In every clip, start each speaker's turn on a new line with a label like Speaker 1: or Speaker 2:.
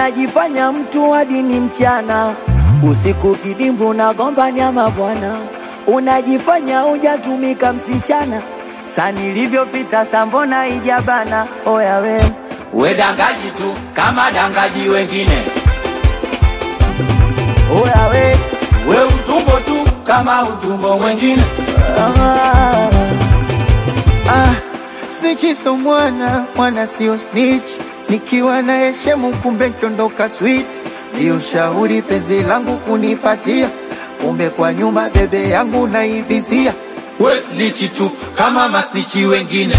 Speaker 1: unajifanya mtu hadi ni mchana, usiku kidimbu na gombania mabwana, unajifanya hujatumika msichana, sa nilivyopita sambona ijabana, oya we
Speaker 2: we dangaji tu kama dangaji wengine,
Speaker 1: oya we
Speaker 2: we utumbo tu kama utumbo mwengine.
Speaker 1: ah.
Speaker 3: Ah, snitch so mwana, mwana sio snitch. Nikiwa na heshemu kumbe kiondoka sweet. Viushauri penzi langu kunipatia, kumbe kwa nyuma bebe yangu naivizia.
Speaker 2: We snichi tu kama masnichi wengine,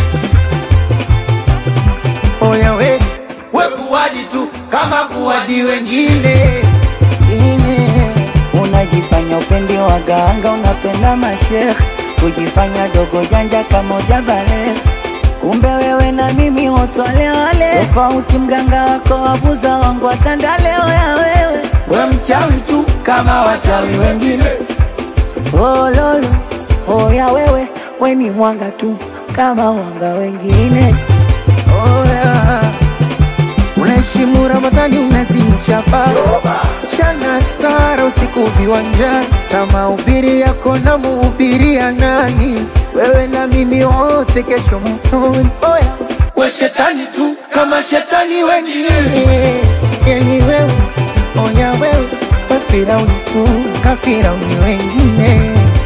Speaker 3: Oya we
Speaker 2: we kuwadi tu kama kuwadi wengine.
Speaker 3: ine ine
Speaker 1: Unajifanya upendi waganga, unapenda mashekh, kujifanya dogo janja kama ujabale. Kumbe wewe na mimi wote wale wale, tofauti mganga wako wabuza wangu watanda leo ya wewe.
Speaker 2: We mchawi tu kama wachawi wengine,
Speaker 1: Oh lolo, oh ya wewe, we ni mwanga tu kama wanga wengine.
Speaker 3: Oya, unaheshimu Ramadhani, unazimisha baa chana stara usiku viwanjani, sama ubiri yako na muhubiria nani? Wewe na mimi wote kesho mtoni. Oya,
Speaker 2: we shetani tu kama shetani wengine.
Speaker 3: eh, yani wewe, oya wewe, we Firauni tu kafirauni wengine.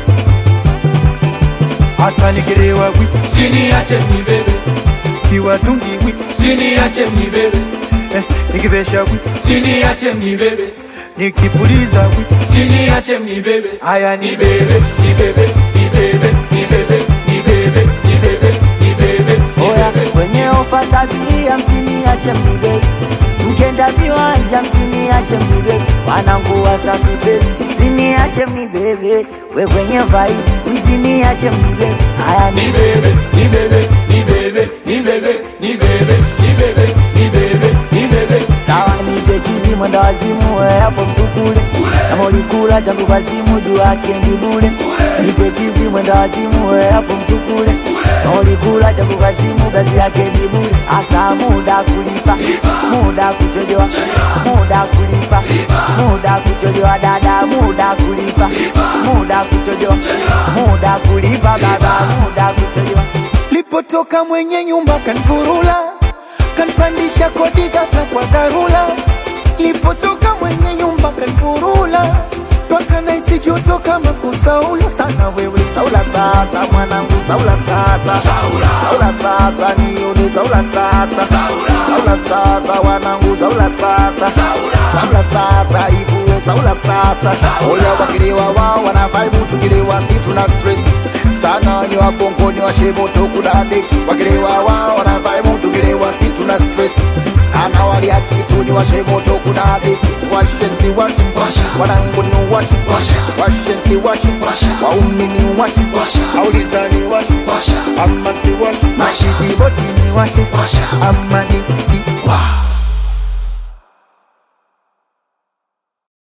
Speaker 3: Hasa nikilewa wi
Speaker 2: Siniache mnibebe,
Speaker 3: kiwatungi wi
Speaker 2: siniache mnibebe,
Speaker 3: eh, nikivesha wi
Speaker 2: siniache mnibebe,
Speaker 3: nikipuliza wi
Speaker 2: siniache mnibebe.
Speaker 3: haya ni
Speaker 2: Nibebe, nibebe, nibebe, nibebe, nibebe, nibebe, nibebe,
Speaker 1: Oya,
Speaker 2: nibebe.
Speaker 1: kwenye ofa sabia msiniache mnibebe, mkenda viwanja msiniache mnibebe, wanangu Wasafi Fest msiniache mnibebe, we kwenye vibe msiniache mnibebe, haya ni
Speaker 2: Nibebe, nibebe, nibebe, nibebe, nibebe, nibebe, nibebe, nibebe.
Speaker 1: sawa, nite chizi mwenda wazimu, we hapo msukule, kama ulikula changu kwa simu juu yake ni bure, nite chizi mwenda wazimu, we hapo msukule, kama ulikula changu kwa simu basi yake ni bure, asa muda kulipa, muda kuchojewa, muda kulipa, muda kuchojewa dada, muda kulipa, muda kuchojewa, muda kulipa baba, muda kuchojewa
Speaker 3: Lipotoka mwenye nyumba kanfurula, kanpandisha kodi ghafla kwa dharura. Lipotoka mwenye nyumba kanfurula, mpaka naisi joto kama kusaula sana. Wewe saula sasa, mwanangu saula sasa,
Speaker 2: Saula.
Speaker 3: saula sasa, nione saula sasa,
Speaker 2: Saula.
Speaker 3: saula sasa, wanangu saula sasa,
Speaker 2: Saula.
Speaker 3: saula sasa, ivue saula sasa.
Speaker 2: Saula.
Speaker 3: Oya wakilewa wao wana vibe, tukilewa si tuna stress sana ni wabongo ni washemoto kuna deki wakilewa wao wana vibe, tukilewa si tuna stress sana walia kitu ni washemoto kuna deki washensi washi
Speaker 2: Washa.
Speaker 3: wanangu ni washi
Speaker 2: Washa.
Speaker 3: washensi washi
Speaker 2: Washa.
Speaker 3: waumi ni washi
Speaker 2: Washa.
Speaker 3: auliza ni washi
Speaker 2: Washa.
Speaker 3: ama si washi
Speaker 2: Washa.
Speaker 3: mashizi boti ni washi
Speaker 2: Washa.
Speaker 3: ama ni si
Speaker 2: Wow.